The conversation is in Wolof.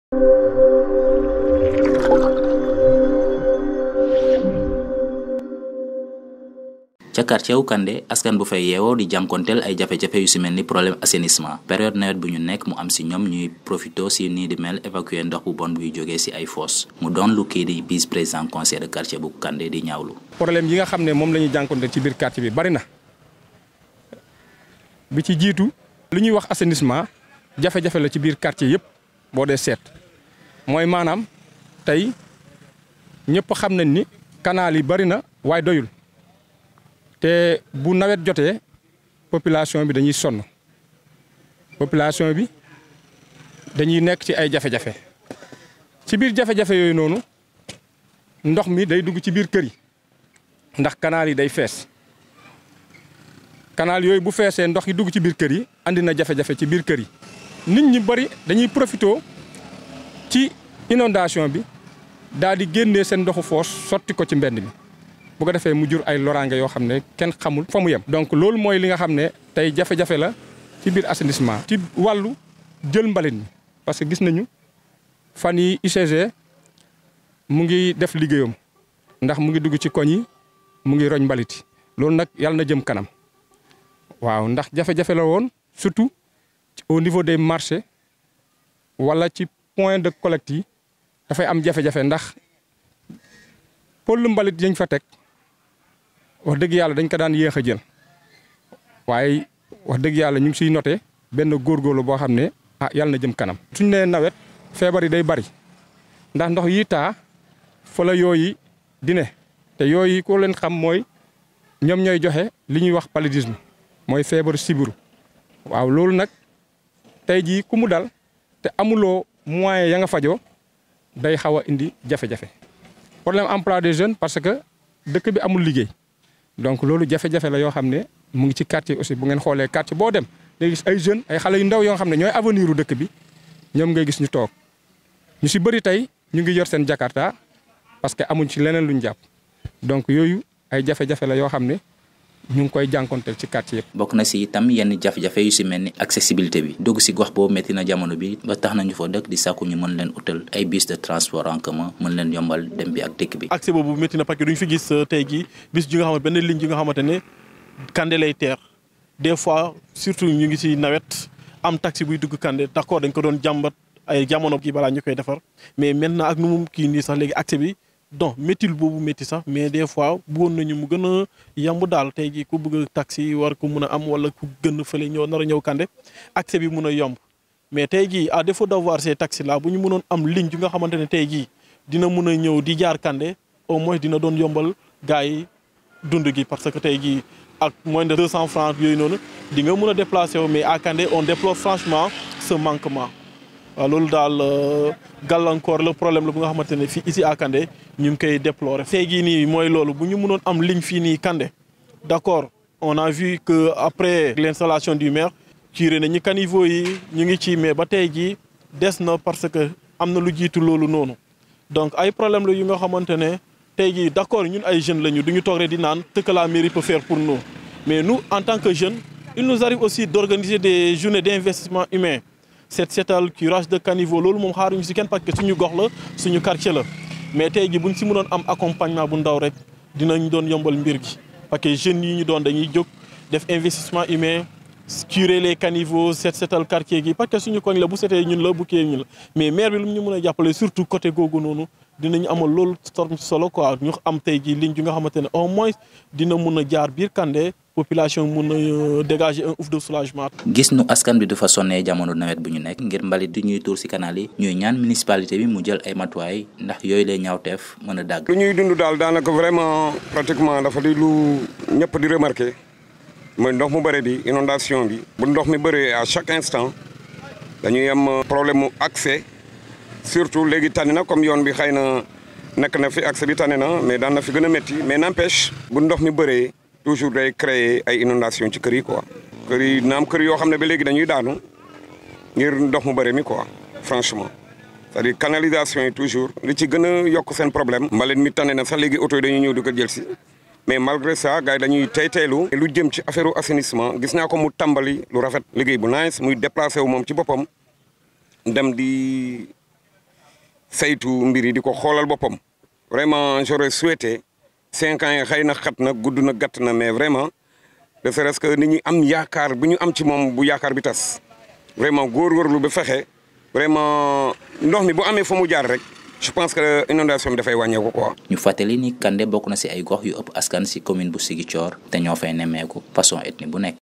ca quartier wu Kandé askan bu fay yeewoo di jànkonteel ay jafe-jafe yu si mel ni problème assainissement période nawet bu ñu nekk mu am si ñoom ñuy profito si nii di mel évacuer ndox bu bon buy jógee si ay fosse mu doon lu kii di vice président conseil de quartier bu Kandé di ñaawlu. problème yi nga xam ne moom la ñuy jànkonteel ci biir quartier bi bari na bi ci jiitu lu ñuy wax assainissement jafe-jafe la ci biir quartier yëpp boo dee seet mooy maanaam tey ñëpp xam nañ ni canal yi bari na waaye doyul. te bu nawet jotee population bi dañuy sonn population bi dañuy nekk ci ay jafe-jafe ci biir jafe-jafe yooyu noonu ndox mi day dugg ci biir kër yi ndax canal yi day fees canal yooyu bu feesee ndox yi dugg ci biir kër yi andi na jafe-jafe ci biir kër yi nit ñi bari dañuy profité ci inondation bi daal di génnee seen ndoxu foos sotti ko ci mbedd mi bu ko defee mu jur ay loraange yoo xam ne kenn xamul fa mu yem. donc loolu mooy li nga xam ne tey jafe-jafe la ci biir assainissement. ci wàllu jël mbalit mi parce que gis nañu fan yi UCG mu ngi def liggéeyam ndax mu ngi dugg ci koñ yi mu ngi roñ mbalit loolu nag yàlla na jëm kanam waaw ndax jafe-jafe la woon surtout au niveau des marchés wala ci point de collecte yi dafay am jafe-jafe ndax pël mbalit yañ fa teg. wax dëgg yàlla dañ ko daan yéex a jël waaye wax dëgg yàlla ñu ngi siy noté benn góorgóorlu boo xam ne ah yàlla na jëm kanam. suñ nee nawet feebar yi day bari ndax ndox yi taa fa la yooyu di ne te yooyu ko leen xam mooy ñoom ñooy joxe li ñuy wax paludisme mooy feebaru sibiru waaw loolu nag tey jii ku mu dal te amuloo moyen ya nga fajoo day xaw a indi jafe-jafe problème emploi des jeunes parce que dëkk bi amul liggéey. donc loolu jafe-jafe la yoo xam ne mu ngi ci quartier aussi bu ngeen xoolee quartier boo dem ngay gis ay jeunes ay xale yu ndaw yoo xam ne ñooy avenir u dëkk bi ñoom ngay gis ñu toog ñu si bëri tey ñu ngi yor seen jakarta parce que amuñ ci leneen luñ jàpp donc yooyu ay jafe-jafe la yoo xam ne ñu ngi koy jànkonteel ci quartier yëpp. bokk na si itam yenn jafe-jafe yu si mel ni accessibilité bi dugg si gox boobu métti na jamono bi ba tax nañu fa dëkk di sàkku ñu mën leen utal ay bus de transport en commun mën leen yombal dem bi ak dëkk bi. accès boobu métti na parce que duñ fi gis tey jii bis ji nga xamante benn ligne ji nga xamante ne Kandé lay teer des fois surtout ñu ngi si nawet am taxi buy dugg Kandé d'accord dañ ko doon jàmbat ay jamono kii balaa ñu koy defar mais maintenant ak nu mu kii nii sax léegi accès bi. donc méttil boobu métti sax mais des fois bëggoon nañu mu gën a yamb daal tey jii ku bëgg a taxi war ko mun a am wala ku gën fële ñëw nar a ñëw Kandé accès bi mun a yomb mais tey jii à défaut d'avoir ces taxis là bu ñu mënoon am ligne bi nga xamante ne tey jii dina mun a ñëw di jaar Kandé au moins dina doon yombal gars yi dund gi parce que tey jii ak moins de 200 francs yooyu noonu di nga mun a déplacer wu mais à Kandé on déplore franchement ce manquement. waaw loolu daal gàllankoor la problème la bu nga xamante ne fii ici à Kandé ñu ngi koy déplorer. tey jii nii mooy loolu bu ñu mënoon am ligne fii nii Kandé d'accord on a vu que après l'installation du maire curé nañu caniveau yi ñu ngi ci mais ba tey jii des na parce que am na lu jiitu loolu noonu donc ay problème la yu nga xamante ne tey jii d'accord ñun ay jeunes lañu du ñu toog rek di naan ce que la mairie peut faire pour nous mais nous en tant que jeunes il nous arrive aussi d'organiser des journées d'investissement humain. set setal curage de caniveau loolu moom xaaruñu si kenn parce que suñu gox la suñu quartier la mais tey ji buñ si mënoon am accompagnement bu ndaw rek dinañ doon yombal mbir gi parce que jeunes yi ñu doon dañuy jóg def investissement humain curer les caniveaux set setal quartier gi parce que suñu koñ la bu setee ñun la bu kii ñun la mais maire bi lu mu ñu mën a jàppale surtout côté googu noonu dinañu amal loolu storm solo quoi ñu am tey ji ligne bi nga xamante ne au moins dina mun a jaar biir Kandé population mun a dégager un ouf de soulagement. gis nu askan bi dafa sonnee jamono nawet bu ñu nekk ngir mbalit di ñuy tuur ci canal yi ñuy ñaan municipalité bi mu jël ay matuwaay ndax yooyu lay ñaawteef mën a dàgg. lu ñuy dund daal daanaka vraiment pratiquement dafa di lu ñëpp di remarquer mooy ndox mu bëri bi inondation bi bu ndox mi bëree à chaque instant dañuy am problème mu accès surtout léegi tànn na comme yoon bi xëy na nekk na fi accès bi tànn na mais daan na fi gën a métti mais n'empêche bu ndox mi bëree. toujours day créer ay inondation ci kër yi quoi kër yi naam kër yoo xam ne ba léegi dañuy daanu ngir ndox mu bëri mi quoi franchement c'est-à-dire canalisation yi toujours li ci gën a yokk seen problème mbalit mi tane na sax léegi oto yi dañuy ñëw di ko jël si mais malgré ça gars yi dañuy tey teylu lu jëm ci affaire assainissement gis naa ko mu tàmbali lu rafet liggéey bu nice muy déplacé wu moom ci boppam dem di saytu mbir yi di ko xoolal boppam vraiment j'aurais souhaité cinq ans yi xëy na xat na gudd na gàtt na mais vraiment de serait-ce que nit ñi am yaakaar bu ñu am ci moom bu yaakaar bi tas vraiment góorgóorlu ba fexe vraiment ndox mi bu amee fa mu jaar rek je pense que inondation bi dafay wàññeeku quoi. ñu fàttali ni Kandé bokk na ci ay gox yu ëpp askan ci commune bu Ziguinchor te ñoo fay nemmeeku façon ethnie bu nekk.